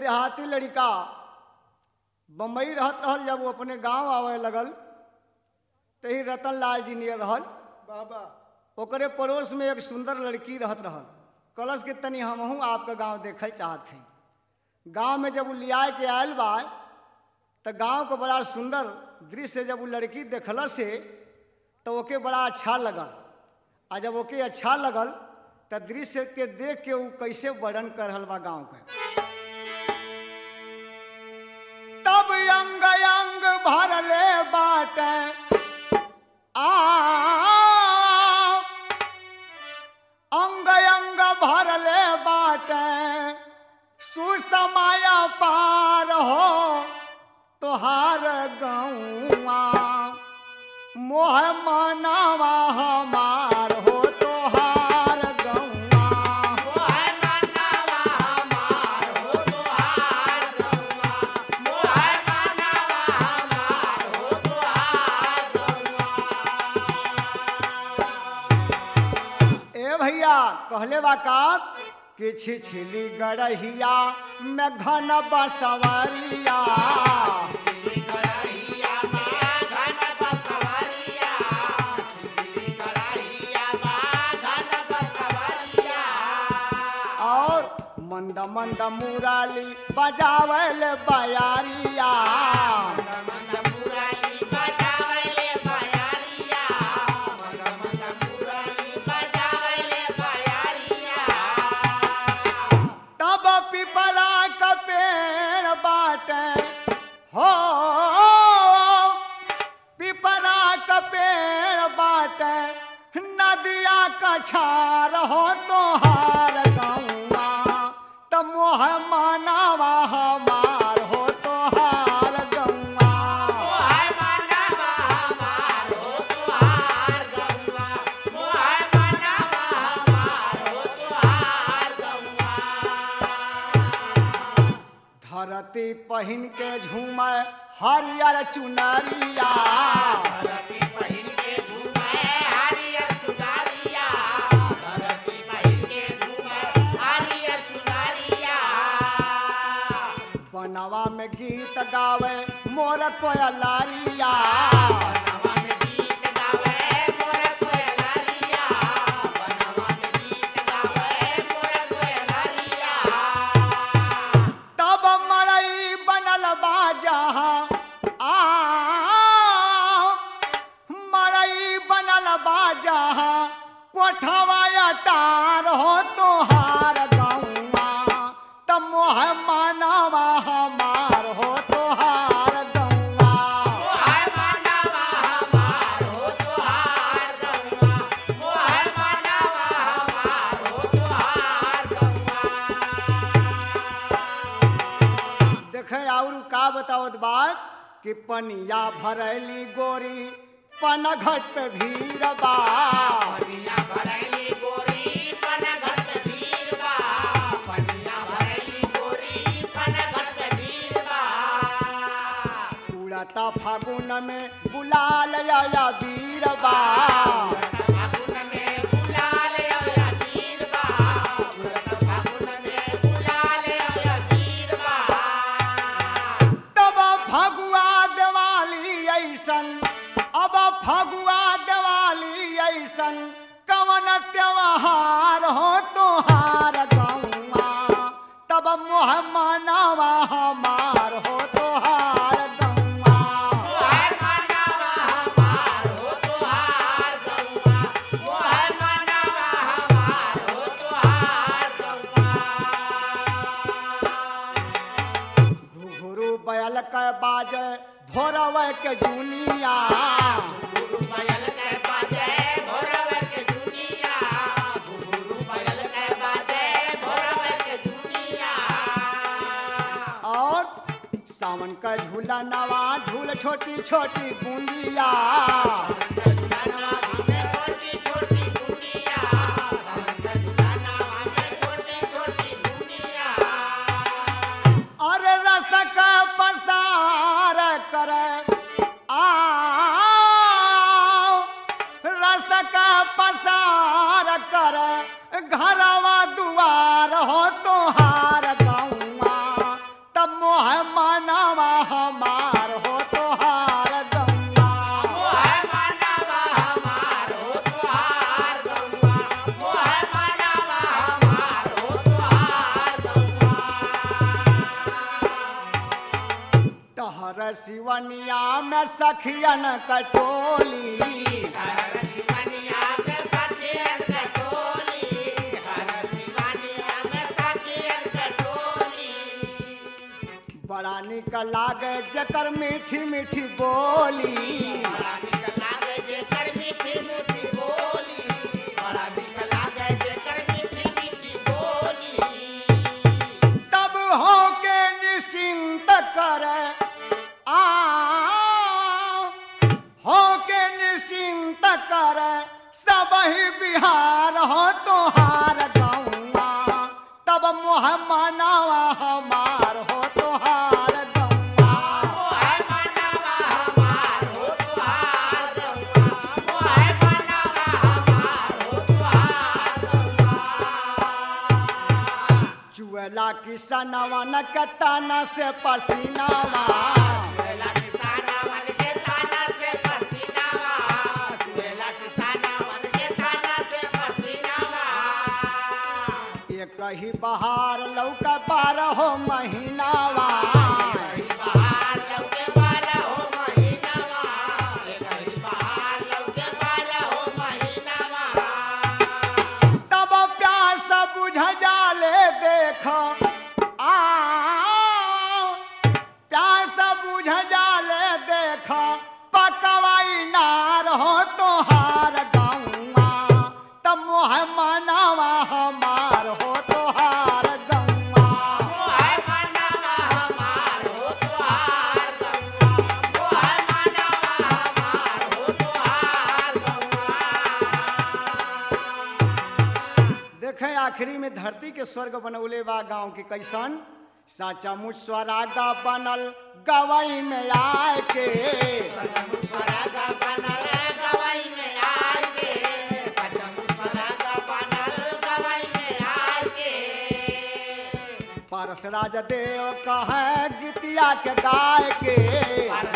देहाती लड़का बम्बई रहत रहल जब वो अपने गांव आवे लगल तो ही रतन लाल जी नियर रहल बाबा ओकरे पड़ोस में एक सुंदर लड़की रहत रहल कलश के तनी हमहू आपका गांव देखल चाहत हैं गांव में जब वो लिया के आयल बा तो गांव को बड़ा सुंदर दृश्य जब वो लड़की देखल से तो ओके बड़ा अच्छा लगल आ जब ओके अच्छा लगल तो दृश्य के देख के वो कैसे वर्णन कर रहल बा गांव के तब अंग अंग भरले बाटे आ अंग अंग भरले बाटे सुसमाया पार हो तोहार गौआ मोह मनावा हमार हो तोहार गौआ ए भैया कहले बा का कि छिछली गड़हिया में घन बसवरिया और मंद मंद मुराली बजावल बयारिया तब पिपरा का पेड़ बाटे हो पिपरा का पेड़ बाटे नदिया का छार हो तोहार गौआ त मोह मनावा हमार हो तोहार गौआ धरती पहिन के झूमे हरियर चुनरिया बनवा में गीत गावे मोर कोयलारिया तब मड़ई बनल बाजा आ मड़ई बनल बाजा कोठवा अटार हो तोहार गौआ त मोह मानवा हमार हो तोहार गौआ देखे और का बतावत बात कि पनिया भरैली गोरी पनघट पे भीड़ बा उड़ता फागुन में गुलाल या वीर बा तब फगुआ दिवाली ऐसन अब फगुआ दिवाली ऐसन कवन त्योहार हो तोहार गौआ तब मोह मनावा हमार हो तोहार गौआ घुघरू बैल के बाजे भोरव के जुनिया और सावन का झूला नवा झूल छोटी छोटी बूंदिया और रस का पसार करे आ रस का पसार करे घरवा दुआर हो तोहार गौआ सिवनिया में सखियन कटोली बड़ा निक लागे जकर मीठी मीठी बोली तब हो के निश्चिंत करे आ हो के निश्चिंत करे सब ही बिहार हो तोहार गौआ तब मोह मनावा हमार हो तोहार गौआ चुएला किसनवा न कताना से पसीनावा एक ही बहार लौका बारह हो महीनावा तब प्यास बुझ जाले देख आ प्यास बुझ जाले देख पकवाई नार हो तोहार गौआ तब मोह मनावा हमार हो तोहार गौआ देखे आखिरी में धरती के स्वर्ग बनौले बा गांव के कैसन साचा मुझ स्वरागा बनल गवई में आए के पारस राज देव कहे गीतिया के गाय के